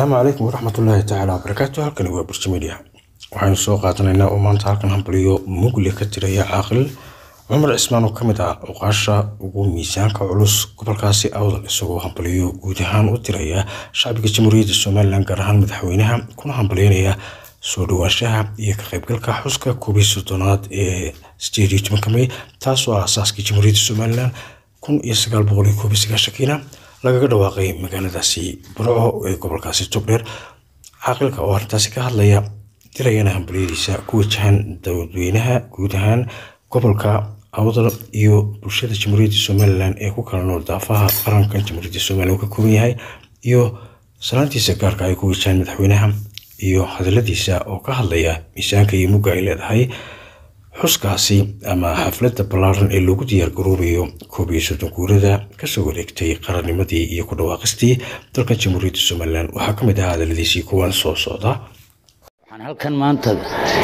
asalaamu calaykum waraxmatullaahi tacaala wabarakaatu halkani waa burji media waxaynu soo qaadanaynaa oo maanta halkan hambaliyo mugle ka tiraya caaqil cumar cismaan oo kamid ah oqaasha ugu miisaanka culus gobolkaasi awdal isagoo hambaliyo guud ahaan u tiraya shacbiga jamhuuriyadda somalilan gaar ahaan madaxweynaha kuna hambalyeynaya soo dhawaanshaha iyo ka qaybgalka xuska koobiyi soddonaad ee sideed iyo tobanka may taasoo ah asaaskii jamhuuriyadda somalilan kun iyo sagaal boqol iyo koob iyo sagaashankiina lagaga dhawaaqay magaaladaasi burco ee gobolkaasi togdheer caaqilka oo arrintaasi ka hadlaya dirayana hambaliyadiisa ku wajahan dadweynaha guud ahaan gobolka awdal iyo bulshada jamhuuriyadda somalilan ee ku kala nool daafaha qarankan jamhuuriyadda somalilan uu ka kooban yahay iyo salaantiisa gaarka ay ku wajahaan madaxweynaha iyo hadaladiisa oo ka hadlaya miisaanka iyo mugga ay leedahay xuskaasi ama xafladda ballaaran ee loogu diyaargaroobayo koob iyo soddon guurada kasoo wareegtay qarannimadii iyo ku dhawaaqistii dalkan jamhuuriyadda somalilan waxaa ka mid ah hadaladiisii kuwan soo socda waxaan halkan maanta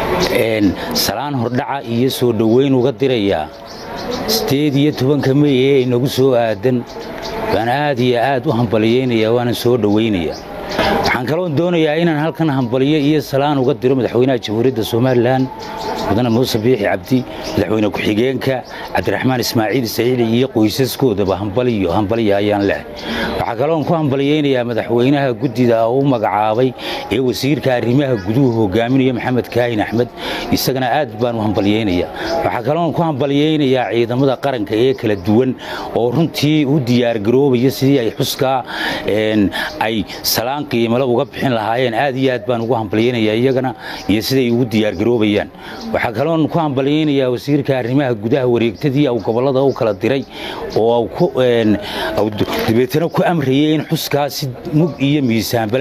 salaan hordhaca iyo soo dhoweyn uga dirayaa sideed iyo tobanka mey ee inagu soo aadan baan aad iyo aad u hambaliyeynayaa waana soo dhoweynayaa waxaan kaloon doonayaa inaan halkan hambaliyo iyo salaan uga diro madaxweynaha jamhuuriyadda somalilan mudane muuse biixi cabdi madaxweyne ku-xigeenka cabdiraxmaan ismaaciil saciidi iyo qoysaskoodaba hambaliyo hambaliya ayaan leh waxaa kaloon ku hambaliyeynayaa madaxweynaha guddida u magacaabay ee wasiirka arrimaha guduhu hogaaminaya maxamed kaahin axmed isagana aad baan u hambaliyeynayaa waxaa kaloon ku hambaliyeynayaa ciidamada qaranka ee kala duwan oo runtii u diyaargaroobaya sidii ay xuskaa ay salaan qiimale uga bixin lahaayeen aad iyo aad baan ugu hambaliyeynayaa iyagana iyo siday ugu diyaargaroobayaan waxaa kaloon ku hambalyeynayaa wasiirka arrimaha gudaha wareegtadii au gobollada u kala diray oo dabeetana ku amrayay in xuskaa si mug iyo miisaanbale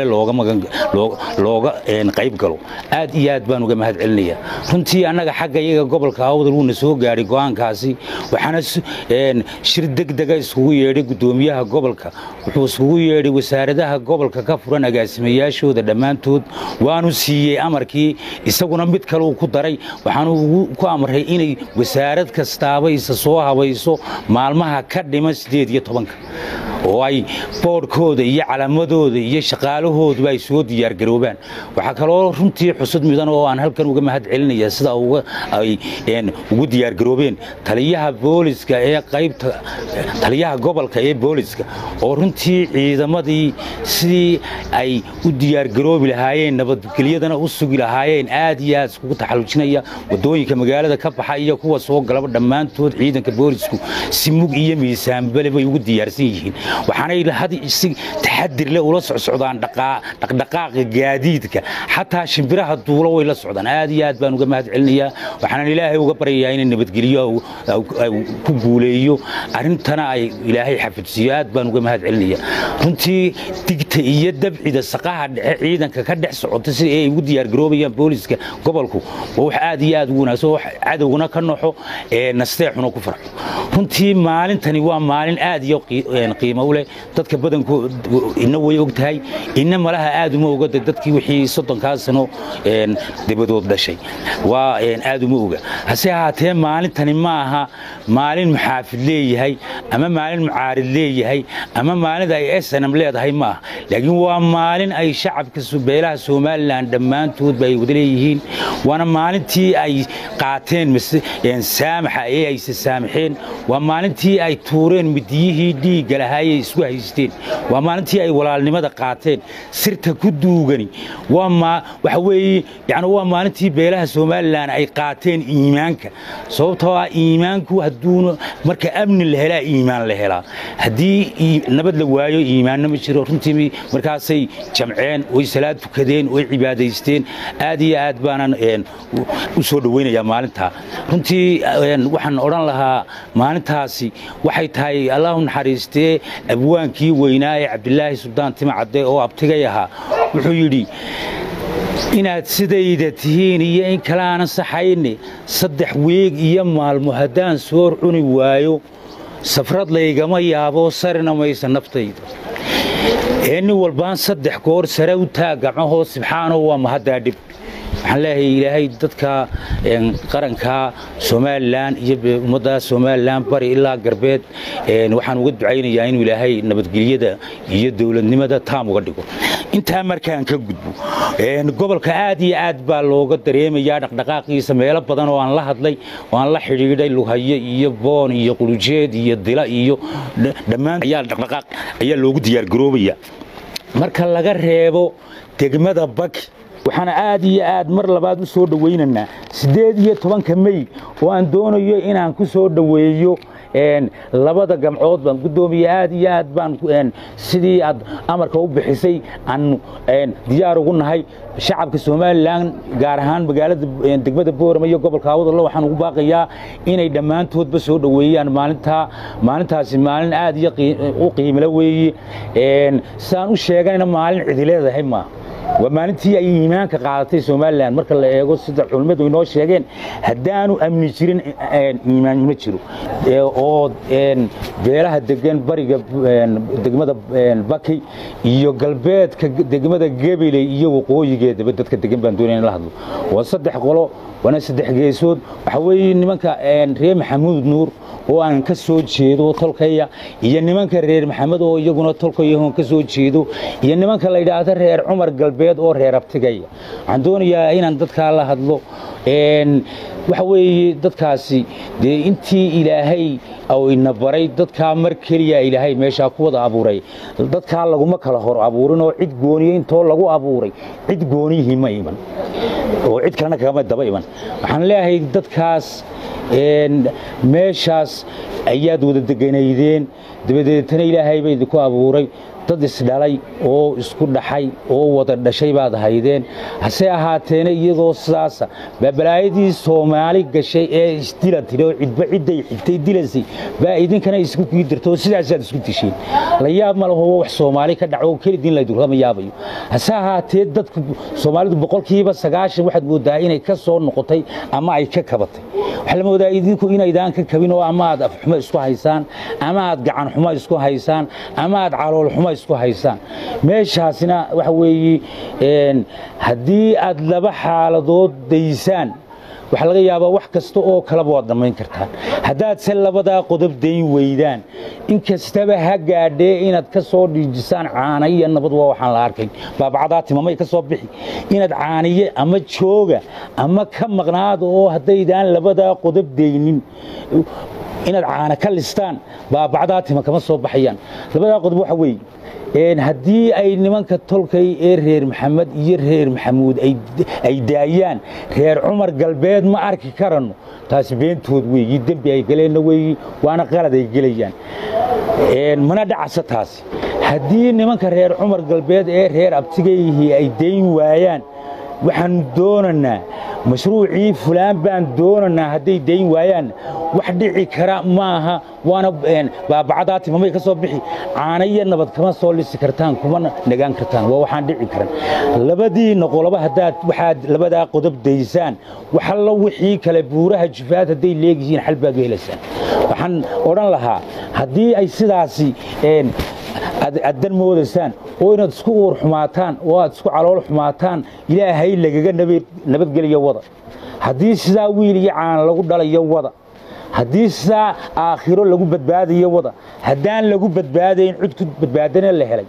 looga qayb galo aad iyo aad baan uga mahad celinayaa runtii annaga xagga iyaga gobolka awdal wuuna soo gaadhay go'aankaasi waxaana shir degdega iskugu yeedhay guddoomiyaha gobolka wuxuu iskugu yeedhay wasaaradaha gobolka ka furan agaasimayaashooda dhammaantood waanu siiyey amarkii isaguna mid kale uu ku daray waxaanu ku amray inay wasaarad kastaaba isa soo habayso maalmaha ka dhiman siddeed iyo tobanka oo ay boodhkooda iyo calaamadooda iyo shaqaalahooduba ay soo diyaargaroobaan waxaa kaloo runtii xusud mudan oo aan halkan uga mahad celinaya sida ay ugu diyaargaroobeen taliyaha booliska ee qaybta taliyaha gobolka ee booliska oo runtii ciidamadii sidii ay u diyaargaroobi lahaayeen nabadgelyadana u sugi lahaayeen aad iyo aad iskugu taxallujinaya wadooyinka magaalada ka baxa iyo kuwa soo galaba dhammaantood ciidanka boolisku si mug iyo miisaanbale bay ugu diyaarsan yihiin waxaanay si taxadir leh ula socsocdaan dhaqdhaqaaqa gaadiidka xataa shimbiraha duulo way la socdaan aad iyo aad baan uga mahad celinayaa waxaanan ilaahay uga baryayaa inay nabadgelyo ku guuleeyo arrintana ay ilaahay xafidsiiyo aad baan uga mahad celinayaa runtii digta iyo dabcida saqaha dhexe ciidanka ka dhex socota sida ay ugu diyaargaroobayaan booliska gobolku waa wax aad iyo aad ugu wanaagsan wax cadowguna ka noxo ee nasteexuna ku farxo runtii maalintani waa maalin aad iyo qiimo u leh dadka badankood ina way og tahay ina malaha aad uma ogada dadkii wixii soddonkaa sano dabadood dhashay waa aad uma oga hase ahaatee maalintani ma aha maalin muxaafid leeyahay ama maalin mucaarid leeyahay ama maalin ay snm leedahay ma aha laakiin waa maalin ay shacabka beelaha somalilan dhammaantoodba ay wada leeyihiin waana maalintii ay qaateen saamaxa ee ayse saamaxeen waa maalintii ay tuureen midiyihii dhiigga lahaayay isku haysteen waa maalintii ay walaalnimada qaateen sirta ku duugani waxa weeye yani waa maalintii beelaha somalilan ay qaateen iimaanka sababtoo ah iimaanku hadduuna marka amni la helaa iimaan la helaa haddii nabad la waayo iimaanna ma jiro runtii markaasay jamceen way salaad tukadeen way cibaadaysteen aad iyo aad baanan u soo dhoweynayaa maalintaa runtii waxaan odhan lahaa maalintaasi waxay tahay allahu naxariistee abwaankii weynaa ee cabdilaahi suldaan timacadde oo abtigay ahaa wuxuu yidhi inaad sidayda tihiin iyo in kale aanan saxayne saddex weeg iyo maalmo haddaan soor cuni waayo safrad laygama yaaboo sarina maysa naftayda ee nin walbaan saddex goor sare u taag gacmahoo sibxaanoo waa mahaddaa dhib waxaan leeyahay ilaahay dadka qaranka somalilan iyo ummadda somalilan bari ilaa galbeed waxaan uga ducaynayaa inuu ilaahay nabadgelyada iyo dowladnimada taam uga dhigo intaa markaan ka gudbo gobolka aad iyo aad baa looga dareemayaa dhaqdhaqaaqiisa meelo badan oo aan la hadlay oo aan la xidhiidhay luhaye iyo boon iyo qulujeed iyo dila iyo dhammaan ayaa dhaqdhaqaaq ayaa loogu diyaargaroobaya marka laga reebo degmada baki waxaana aad iyo aad mar labaad u soo dhowaynaynaa siddeed iyo tobanka mey oo aan doonayo inaan ku soo dhoweeyo labada gamcood baan guddoomiye aad iyo aad baan sidii aad amarka u bixisay aanu diyaar ugu nahay shacabka somalilan gaar ahaan magaalada degmada boorama iyo gobolka awdallo waxaan ugu baaqayaa inay dhammaantoodba soo dhoweeyaan maalintaa maalintaasi maalin aad iyo u qiimilo weeye sidaan u sheeganayna maalin cidileedahay maaha waa maalintii ay iimaanka qaadatay somalilan marka la eego sida culimmadu inoo sheegeen haddaanu amni jirin iimaan ma jiro oo beelaha degan bariga degmada baki iyo galbeedka degmada gabiley iyo waqooyigeedaba dadka degan baan doonaya in la hadlo waa saddex qolo waana saddex geesood waxaa weeye nimanka reer maxamuud nuur oo aan ka soo jeedo tolkaya iyo nimanka reer maxamed oo iyaguna tolkayahoon ka soo jeedo iyo nimanka la yidhaahdo reer cumar galbeed oo reer abtigaya waxaan doonayaa inaan dadkaa la hadlo waxa weeye dadkaasi dee intii ilaahay ou ina baray dadkaa mar keliya ilaahay meeshaa ku wada abuuray dadkaa laguma kala hor abuurin oo cid gooniye intoo lagu abuuray cid gooniyihii ma iman oo cid kalena kagama daba iman waxaan leeyahay dadkaas meeshaas ayaad wada deganaydeen dabadeetana ilaahay ba idinku abuuray dad isdhalay oo isku dhaxay oo wada dhashay baad haydeen hase ahaateena iyadoo sidaasa baabalaayadii soomaali gashay ee isdila tiri oo cidba cidday xigtay dilasay baa idinkana isku kii dirta oo sidaasaad isku disheen la yaab ma laho wax soomaali ka dhaco oo kelidin laydurkama yaabayo hase ahaatee dadku soomaalidu boqolkiiba sagaashan waxaad moodaa inay ka soo noqotay ama ay ka kabatay waxaa la moodaa idinku inaydaan ka kabin oo ama aad afxumo isku haysaan ama aad gacan xumo isku haysaan ama aad calool xumo isku haysaan meeshaasina waxa weeye haddii aad laba xaaladood daysaan waxaa laga yaabaa wax kasta oo kaleba waad dhammayn kartaan haddaad se labadaa qodob dayn weydaan in kastaba ha gaadhee inaad ka soo dhiijisaan caanayiyo nabad waa waxaan la arkayn baabacdaa timamay ka soo bixi inaad caaniye ama jooga ama ka maqnaada oo haddaydaan labadaa qodob daynin inaad caana ka listaan baabacdaa tima kama soo baxayaan labadaa qodob waxa weeye haddii ay nimanka tolkay ee reer maxamed iyo reer maxamuud ay daayaan reer cumar galbeed ma arki karanno taasi beentood weeyi dembi ay galeenna weeyi waana qalad ay gelayaan mana dhacasa taasi haddii nimanka reer cumar galbeed ee reer abtigayihii ay dayn waayaan waxaan doonanaa mashruucii fulaan baan doonanaa hadday dayn waayaan wax dhici kara maaha waana baabacdaa timamay ka soo bixi caana iyo nabad kama soo lisi kartaan kuma nagaan kartaan waa waxaan dhici karan labadiina qoloba haddaad waxaad labadaa qodob daysaan waxallo wixii kale buuraha jufaad hadday leegyihiin xal baad u helaysaan waxaan odhan lahaa haddii ay sidaasi aad dan moodaysaan oo inaad isku uur xumaataan oo aad isku calool xumaataan ilaahay lagaga nabadgeliyo wada haddii sidaa wiil iyo caan lagu dhalayo wada haddii sidaa aakhiro lagu badbaadayo wada haddaan lagu badbaadayn cid ku badbaadana la helay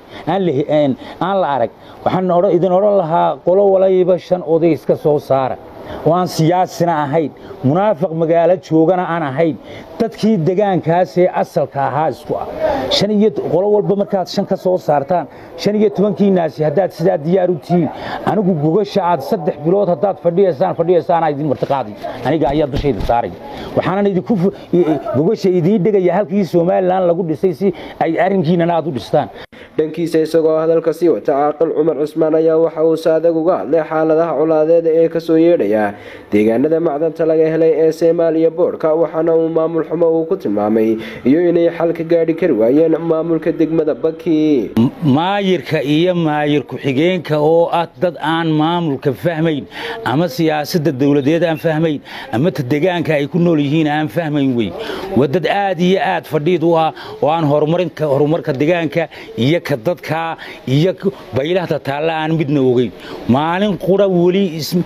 aan la arag waxaan idin odhan lahaa qolo walayba shan oday iska soo saara oo aan siyaasina ahayn munaafiq magaalo joogana aan ahayn dadkii degaankaasee asalka ahaa isku ah shan iyo qolo walba markaad shan ka soo saartaan shan iyo tobankiinaasi haddaad sidaa diyaar u tihiin anigu gogasha aad saddex bilood haddaad fadhiyaysaan fadhiyaysaanaa idin martiqaaday aniga ayaa dushayda saaray waxaanan idinku gogasha idiin dhegaya halkii somalilan lagu dhisay si ay arrinkiinana aad u dhistaan dhankiisa isagoo hadalka sii wata caaqil cumar cusmaan ayaa waxa uu saadag uga hadlay xaaladaha colaadeed ee kasoo yeedhaya deegaanada macdanta laga helay ee soomaaliya boodhka waxaana uu maamul xumo uu ku tilmaamay iyo inay xal ka gaadhi kari waayeen maamulka degmada baki maayirka iyo maayir ku-xigeenka oo ah dad aan maamulka fahmayn ama siyaasadda dowladeed aan fahmayn ama ta degaanka ay ku nool yihiin aan fahmayn wey waa dad aad iyo aad fadhiid u ah oo aan horumarka degaanka iyo ka dadkaa iyo baylahta taalla aan midna ogeyn maalin qura weli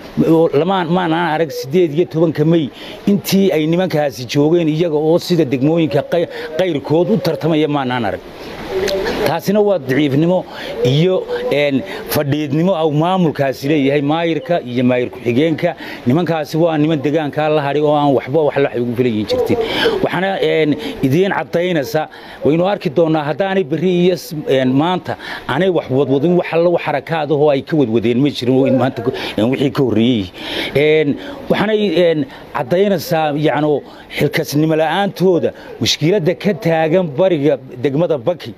maanaan arag siddeed iyo tobanka mey intii ay nimankaasi joogeen iyaga oo sida degmooyinka qayrkood u tartamaya maanaan arag taasina waa daciifnimo iyo fadhiidnimo au maamulkaasi leeyahay maayirka iyo maayir ku-xigeenka nimankaasi waa niman degaankaa la hadhay oo aan waxba wax waxay ugu filayin jirtin waxaana idiin caddaynaysa waynu arki doonnaa haddaanay berri iyo maanta aanay wax wadwadin wax alla wax xarakaadahoo ay ka wadwadeen ma jirin maanta wixii ka horreeyey waxaanay caddaynaysaa yacno xilkasnimo la'aantooda mushkiladda ka taagan bariga degmada baki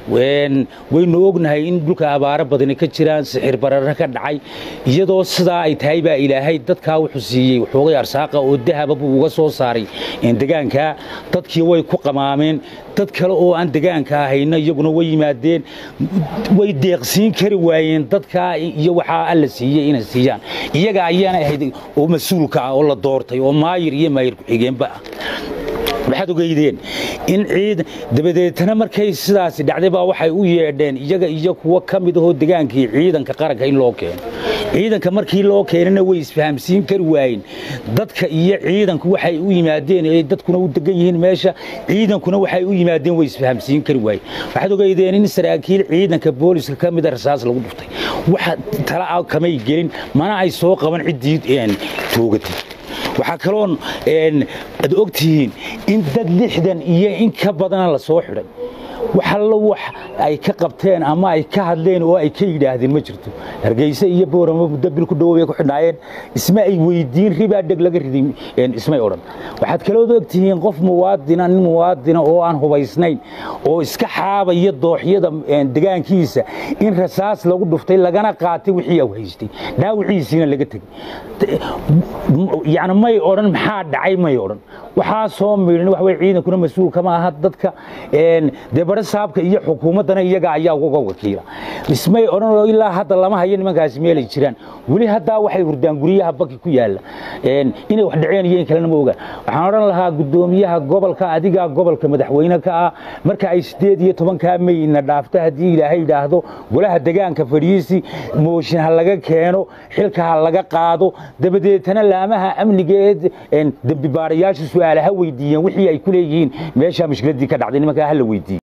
waynu ognahay in dhulka abaaro badani ka jiraan sixir barara ka dhacay iyadoo sidaa ay tahay baa ilaahay dadkaa wuxuu siiyey waxoogay arsaaqa oo dahaba buu uga soo saaray degaankaa dadkii way ku qamaameen dad kale oo aan degaanka ahayna iyaguna way yimaadeen way deeqsiin kari waayeen dadkaa iyo waxaa alla siiyey inay siiyaan iyaga ayaana ahayd oo mas-uulka ah oo la doortay oo maayir iyo maayir ku-xigeenba ah waxaad ogeydeen in ciid dabadeetana markay sidaasi dhacday baa waxay u yeedheen iyaga iyo kuwo ka mid ahoo degaankii ciidanka qaranka in loo keeno ciidanka markii loo keenana way isfahamsiin kari waayeen dadka iyo ciidanku waxay u yimaadeen ee dadkuna u degan yihiin meesha ciidankuna waxay u yimaadeen way isfahamsiin kari waayeen waxaad ogeydeen in saraakiil ciidanka booliska ka mida rasaas lagu dhuftay waxa tala kamay gelin mana ay soo qaban ciddii toogatay waxaa kaloon aad ogtihiin in dad lixdan iyo in ka badana la soo xidhay wax allo wax ay ka qabteen ama ay ka hadleen oo ay ka yidhaahdeen ma jirto hargeyse iyo boorama muddo bil ku dhowow bay ku xidhnaayeen isma ay weydiin ribaa dheg laga riday ismay odhan waxaad kalood ogtihiin qof muwaadina nin muwaadina oo aan hubaysnayn oo iska xaabaya dooxyada degaankiisa in rasaas lagu dhuftay lagana qaatay wixii au haystay dhaawiciisiina laga tegey yani may odhan maxaa dhacay may odhan waxaa soo miidhan wax wey ciidankuna mas-uul kama aha dadka dee bare saabka iyo xukuumaddana iyaga ayaa uga wakiila ismay odhan oo ilaa hadda lama hayo nimankaasi meelay jiraan weli haddaa waxay hurdaan guryaha baki ku yaalla inay wax dhaceen iyo in kalena ma ogaan waxaan odhan lahaa guddoomiyaha gobolka adigaa gobolka madaxweyne ka ah marka ay siddeed iyo tobankaa meyna dhaafto haddii ilaahay yidhaahdo golaha degaanka fadhiisi mooshin ha laga keeno xilka ha laga qaado dabadeetana laamaha amniga ee dembi baarayaashu su-aalaha weydiiyeen wixii ay ku leeyihiin meeshaa mushkiladdii ka dhacday nimankaa ha la weydiiye